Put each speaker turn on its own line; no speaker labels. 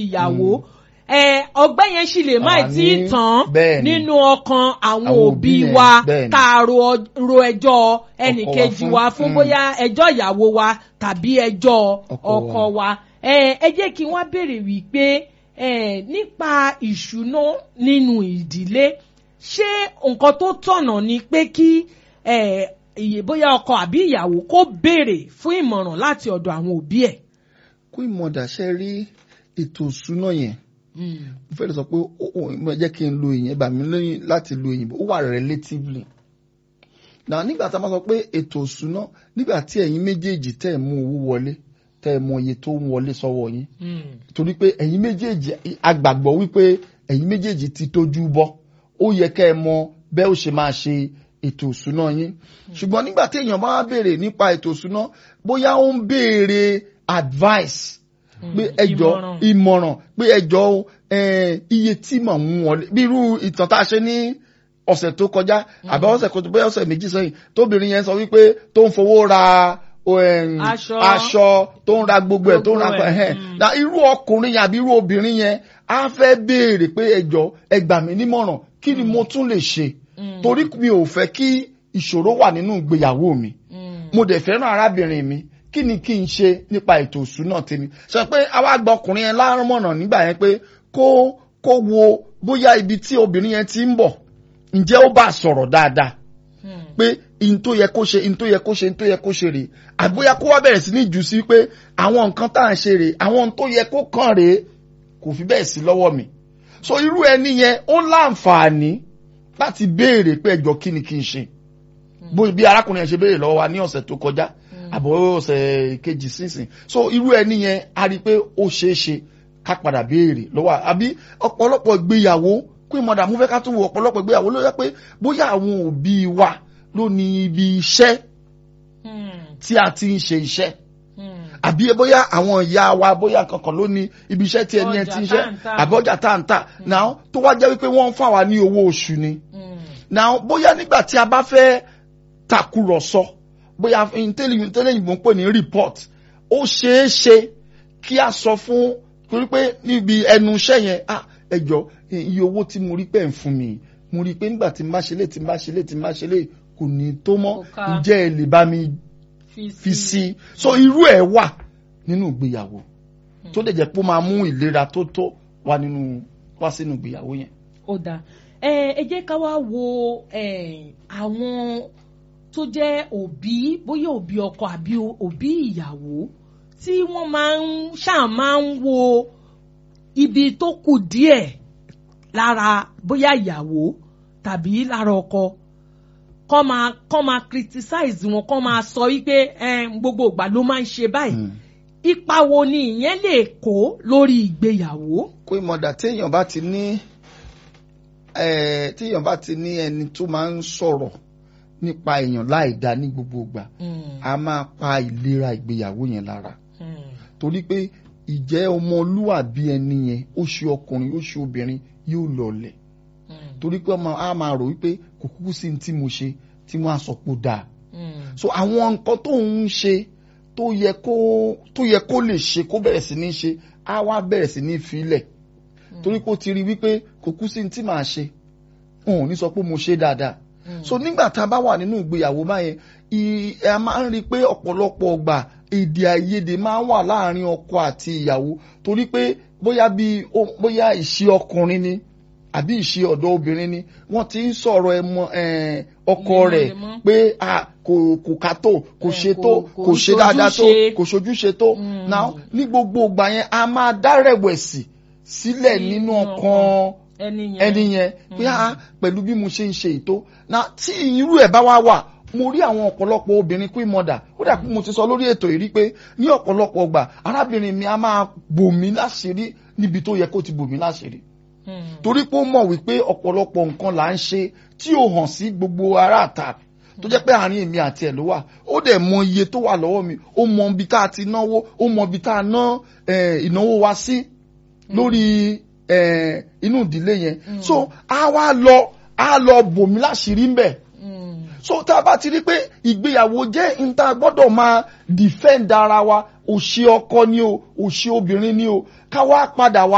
ìyàwó ẹ ọgbẹ́ yẹn sì lè má
Àní,
tí ì tán
bẹ́ẹ̀ ni.
nínú ọkàn àwọn
Àwọn
òbí
òbí yẹn,
wa
bẹ́ẹ̀ ni.
ká ro ọ- ro ẹjọ́ ẹnìkejì
fún,
wa fún
mm.
bóyá ẹjọ́ ìyàwó wa tàbí ẹjọ́
Ọkọ
ọkọ wa ẹ ẹ jẹ́ kí wọ́n béèrè wípé ẹ nípa ìṣúná nínú ìdílé ṣé nǹkan tó tọ̀nà ni pé kí ẹ ìyè bóyá ọkọ àbí ìyàwó kó béèrè fún ìmọ̀ràn láti ọ̀dọ̀ àwọn òbí ẹ̀.
kó ìmọ̀dà ṣe rí ètò ìṣúná yẹn mo fẹ́ lè sọ pé ó ó mo jẹ́ kí n lo ìyẹn bà mí lóyún láti lo òyìnbó ó wà relatively náà nígbà tá a máa sọ pé ètò ìṣúná nígbà tí ẹ̀yin méjèèjì tẹ́ ẹ̀ mú owó wọlé tẹ́ ẹ̀ mọ iye tó ń wọlé sọ́wọ́ yín torí pé ẹ̀yin méjèèjì agbàgbọ́ wípé ẹ̀yin méjèèjì ti tójú bọ́ ó yẹ kẹ́ ẹ mọ bẹ́ẹ̀ ó ṣe máa ṣe ètò ìṣúná yín ṣùgbọ́n nígbà tí èèyàn bá wá béèrè nípa ètò ìṣúná bóyá ó ń béèrè advice pé ẹjọ́
ìmọ̀ràn.
ìmọ̀ràn pé ẹjọ́ eh, iye tí mò ń mú wọlé bí irú ìtàn tá a ṣe ní ọ̀sẹ̀ tó kọjá àbí ọ̀sẹ̀ kò tó bẹ́ẹ̀ ọ̀sẹ̀ méjì sẹ́yìn tóbìnrin yẹn sọ wípé tó ń fowó ra em,
Aṣọ.
aṣọ tó ń ra gbogbo ẹ̀ tó ń ra
Gbogbo ẹ̀,
ẹ̀hẹ́n.
mm.
na irú ọkùnrin yẹn àbí irú obìnrin yẹn á fẹ́ béèrè pé ẹjọ́ ẹ gbà mí nímọ̀ràn kí ni mo tún lè ṣe torí mi ò fẹ́ kí ìṣòro wà nínú ìgbéyàwó mi mo dẹ̀ fẹ́ràn arábìnrin mi kí ni kí n ṣe nípa ètò ìṣúná tèmi sọ pé àwa gba ọkùnrin yẹn lámọ̀ràn nígbà yẹn pé kó kó wo bóyá ibi tí obìnrin yẹn ti ń bọ̀ ǹjẹ́ ó bá sọ̀rọ̀ dáadáa pé in tó yẹ kó ṣe in tó yẹ kó ṣe in tó yẹ kó ṣe rèé àbóyá kó wá bẹ̀rẹ̀ sí ní jù sí pé àwọn nǹkan tá à ń ṣe rèé àwọn ohun tó yẹ kó kàn rèé kò fi bẹ́ẹ̀ sí lọ́wọ́ mi so irú ẹni yẹn ó láǹfààní láti béèrè pé ẹjọ́ kí ni kí n ṣe bó bí arákùnrin yẹn ṣe béèrè lọ́wọ́ wa ní ọ̀sẹ̀ tó kọjá àbọ̀ ọ̀sẹ̀ kejì sínsìn so irú ẹni yẹn a rí i pé ó ṣeé ṣe ká padà béèrè lọ́wọ́ àbí ọ̀pọ̀lọpọ̀ ìgbéyàwó kí mọ̀dà mú fẹ́ ká tún wo ọ̀pọ̀lọpọ̀ ìgbéyàwó ló yẹ pé bóyá àwọn òbí wa ló ní ibi iṣẹ́ tí a ti ń ṣe iṣẹ́ àbí bóyá àwọn ìyá wa bóyá kankan ló ní ibi iṣẹ́ tí ẹni ẹ ti ń ṣe
Ọjà tá ń tà.
àbí ọjà tá ń tà náà tó wá jẹ́ wípé wọ́n ń fà wá ní owó oṣù ni náà bóyá nígbà tí a bá fẹ́ takùrọ̀sọ bóyá tẹ́lẹ̀yìnbó ń pè ní report ó ṣeé ṣe kí a sọ fún torí pé níbi ẹnu iṣẹ́ yẹn ah ẹ jọ iye owó tí mo rí pẹ́ ń fún mi mo rí i pé nígbà tí n bá ṣe lé tí n bá ṣe lé tí n bá ṣe lé kò ní tó mọ́
Kò ká.
ǹjẹ́ ẹ lè bá mi fi sí i so irú ẹ̀ wà nínú ìgbéyàwó tó lè jẹ́ pé ó máa mú ìlera tó tó wá nínú wá sínú ìgbéyàwó yẹn.
ó dáa ẹ ẹ jẹ́ ká wá wo ẹ, àwọn tó jẹ́ òbí bóyá òbí ọkọ àbí o- òbí ìyàwó tí wọ́n máa ń ṣáà máa ń wo ibi tó kù díẹ̀ lára bóyá ìyàwó tàbí lára ọkọ kọ́ máa kọ́ máa criticize wọn kọ́ máa sọ wípé ẹ, gbogbo ìgbà ló máa ń ṣe báyìí ipa wo ni ìyẹn lè kó lórí ìgbéyàwó.
kó ìmọ̀dà téèyàn bá ti ní eh, téèyàn bá ti ní ẹni tó máa ń sọ̀rọ̀ nípa èèyàn láì dá ní gbogbo ìgbà a máa pa ìlera ìgbéyàwó yẹn lára torí pé ìjẹ́ ọmọlúwàbí ẹni yẹn ó ṣe ọkùnrin ó ṣe obìnrin yóò lọlẹ̀ torí pé ọmọ a máa rò wípé kò kúkú sí ní tí mo ṣe tí wọ́n á sọ pé ó dáa so àwọn nǹkan tó ń ṣe tó yẹ kó tó yẹ kó lè ṣe kó bẹ̀rẹ̀ sí ní ṣe á wá bẹ̀rẹ̀ sí ní filẹ̀ torí pé ó ti rí wípé kò kú sí ní tí màá ṣe òun ò ní sọ pé mo ṣe dáadáa so nígbà tá a bá wà nínú ìgbéyàwó báyẹn ì- ẹ máa ń rí i pé ọ̀pọ̀lọpọ̀ ọgbà èdè àìyedè máa ń wà láàrin ọkọ àti ìyàwó torí pé bóyá bí ó- bóyá ìṣe ọkùnrin ni àbí ìṣe ọ̀dọ́ obìnrin ni wọ́n ti ń sọ̀rọ̀ ẹmọ eh, ọkọ rẹ̀
Lemọ́lemọ́.
pé ah, kò kò ká tó kò
Eh,
ṣe
kò-
tó
kò
kò ṣe dáadáa tó
ṣojúṣe.
kò ṣojúṣe tó
Mm.
now ní gbogbo ìgbà yẹn a máa dá rẹ̀wẹ̀sì sílẹ̀ nínú
Nínú
ọkàn
ẹni yẹn
ẹni yẹn pé ah pẹ̀lú bí mo ṣe ń ṣe ètò na tí irú ẹ̀ bá wá wà mo rí àwọn ọ̀pọ̀lọpọ̀ obìnrin queen mother ó dà pé mo ti sọ lórí ètò yìí rí pé ní ọ̀pọ̀lọpọ̀ ọgbà arábìnrin mi a máa bò mí láṣìírí níbi tó yẹ kó ti bò mí láṣìírí torí pé ó mọ̀ wípé ọ̀pọ̀lọpọ̀ nǹkan là ń ṣe tí ò hàn sí gbogbo ará àta tó jẹ́ pé àárín èmi àti ẹ̀ ló wà ó dẹ̀ mọ iye tó wà lọ́wọ́ mi ó mọ ibi tá a ti náwó ó mọ ibi tá a ná eh, ìnáwó wa sí lórí eh, inú ìdílé yẹn so a wá lọ a lọ bò mí láṣìírí ń bẹ̀ so tá a bá ti rí pé ìgbéyàwó jẹ́ níta gbọ́dọ̀ máa defend ara wa òṣì ọkọ ni o òṣì obìnrin ni o ká wá padà wá